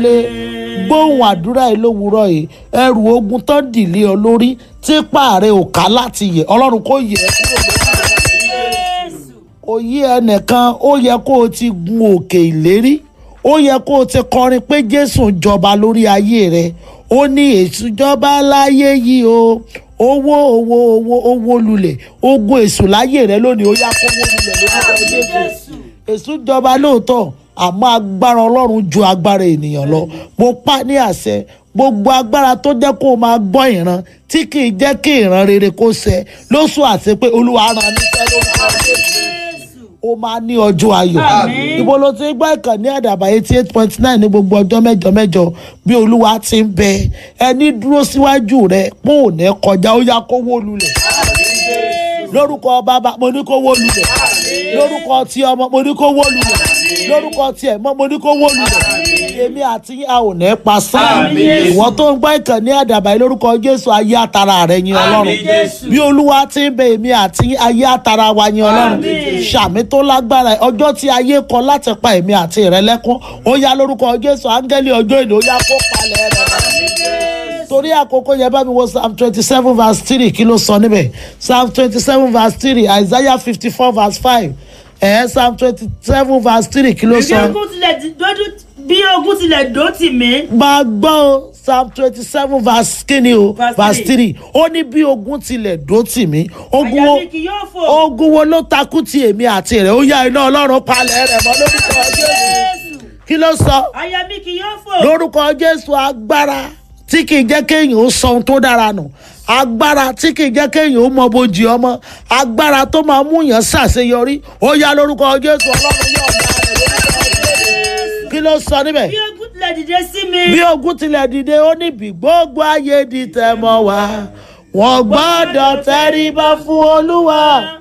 lé gbóhùn àdúrà yìí lówùúrọ̀ yìí ẹrù ogun tán dìlé ọ lórí tí pààrẹ ò ká láti yẹ ọlọ́run kò yẹ ẹ́ kúrò lórí òye ẹnìkan ó yẹ kó o ti gun òkè ìlérí ó yẹ kó o ti kọrin pé jésù ń jọba lórí ayé rẹ ó ní èṣù jọba láyé yìí o owó owó owó owó lulẹ̀ ogun èṣù láyé rẹ lónìí ó yá kó owó lulẹ̀ lórúkọ jésù èṣù jọba lóòótọ́ àmọ́ agbára ọlọ́run ju agbára ènìyàn lọ mo pa ní àṣẹ gbogbo agbára tó jẹ́ kó o máa gbọ́ ìran tí kì í jẹ́ kí ìran rere kó ṣẹ lóṣù àti pé olúwa rán níṣẹ́ lórúkọ jésù ó máa ní ọjọ́ ayọ̀ ibo ló ti gbọ́ ìkànnì àdàbà eighty eight point nine ní gbogbo ọjọ́ mẹ́jọ mẹ́jọ bí olúwa ti ń bẹ ẹni dúró síwájú rẹ pé ò ní kọjá ó yá kó wó lulẹ̀ lórúkọ bàbá mo ní kó wó lulẹ̀ lórúkọ tí ọmọ mo ní kó wó lulẹ̀ lórúkọ tí ẹ̀ mọ́ mo ní kó wó lulẹ̀ èmi àti a ò ní pa sáà ìwọ tó ń gbọ́ ìkànnì àdàbà yìí lórúkọ jésù ayé àtàrà rẹ yin ọlọ́run bí olúwa ti ń bẹ èmi àti ayé àtàrà wa yin ọlọ́run sàmì tó lágbára ọjọ́ tí ayé kọ láti pa èmi àti rẹ lẹ́kún ó yá lórúkọ jésù áńgẹ́lì ọjọ́ ìlú ó yá kó palẹ̀ rẹ torí àkókò yẹn bá mi wo psalm twenty seven verse three kí ló sọ níbẹ̀ psalm twenty seven verse three isaiah fifty four verse five ẹ̀ psalm twenty seven verse three kí ló bí sọ. ogun tilẹ̀ di- dójú bí ogun tilẹ̀ dó tì mí. máa gbọ́ o psalm twenty seven verse kíni o Verse verse three. three ó ní bí ogun tilẹ̀ dó tì mí ogun àyà wo mi kì yóò fò. ogun wo ló takú ti èmi àti rẹ̀ ó yá iná ọlọ́run palẹ̀ rẹ̀ mọ́ lórúkọ jésù kí ló sọ àyà mi kì yóò fò. lórúkọ jésù agbára tí kì í jẹ́ kéèyàn ó sọ ohun tó dára nù agbára tí kì í jẹ́ kéèyàn ó mọ bójì ọmọ agbára tó máa mú yàn ṣàṣeyọrí ó yá lórúkọ jésù ọlọ́run yóò dá rẹ̀ lórúkọ jésù kí ló sọ níbẹ̀ bí ogun tilẹ̀ dìde sí mi. bí ogun tilẹ̀ dìde ó ní bí gbogbo ayé di tẹ̀mọ́ wá wọ́n gbọ́dọ̀ tẹríba fún olúwa